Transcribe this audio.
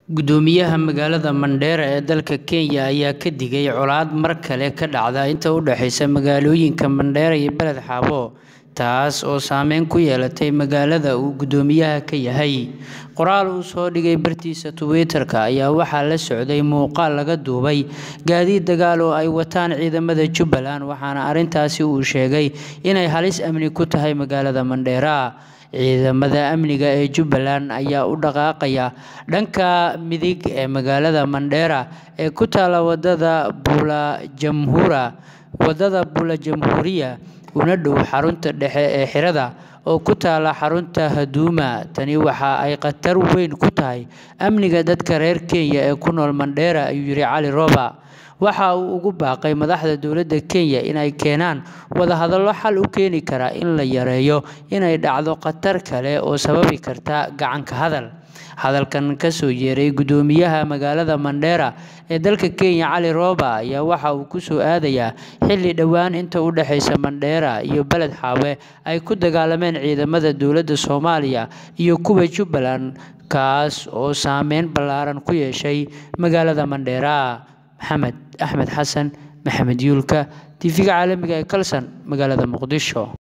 Guddoomiyaha magaalada Mandera ee dalka Kenya ayaa ka digay colaad mar kale ka dhacda inta u dhaxaysa magaalooyinka Mandera iyo Beled Xaabo, taas oo saameyn ku yeelatay magaalada uu guddoomiyaha ka yahay. Qoraal uu soo dhigay bartiisa Twitter-ka ayaa waxaa la socday muuqaal laga duubay gaadiid dagaal oo ay wataan ciidamada Jubbaland, waxaana arrintaasi uu sheegay inay halis amni ku tahay magaalada Mandera. Ciidamada amniga ee Jubbaland ayaa u dhaqaaqaya dhanka midig ee magaalada Mandera ee ku taalla wadada Bula Jamhuuriya una dhow xarunta dhexe ee xerada oo ku taalla xarunta Huduma. Tani waxa ay khatar weyn ku tahay amniga dadka reer Kenya ee ku nool Mandera, ayuu yiri Cali Roba. Waxa uu ugu baaqay madaxda dowladda Kenya in ay keenaan wadahadallo xal u keeni kara in la yareeyo inay dhacdo khatar kale oo sababi karta gacan ka hadal. Hadalkan ka soo yeeray guddoomiyaha magaalada Mandera ee dalka Kenya Cali Roba ayaa waxa uu ku soo aadayaa xilli dhowaan inta u dhaxaysa Mandera iyo Beled Xaabo ay ku dagaalameen ciidamada dowladda Soomaaliya iyo kuwa Jubbaland, kaas oo saameyn ballaaran ku yeeshay magaalada Mandera. Maxamed Axmed Xasan Maxamed Yuulka, TV-ga caalamiga ah ee Kalson, magaalada Muqdisho.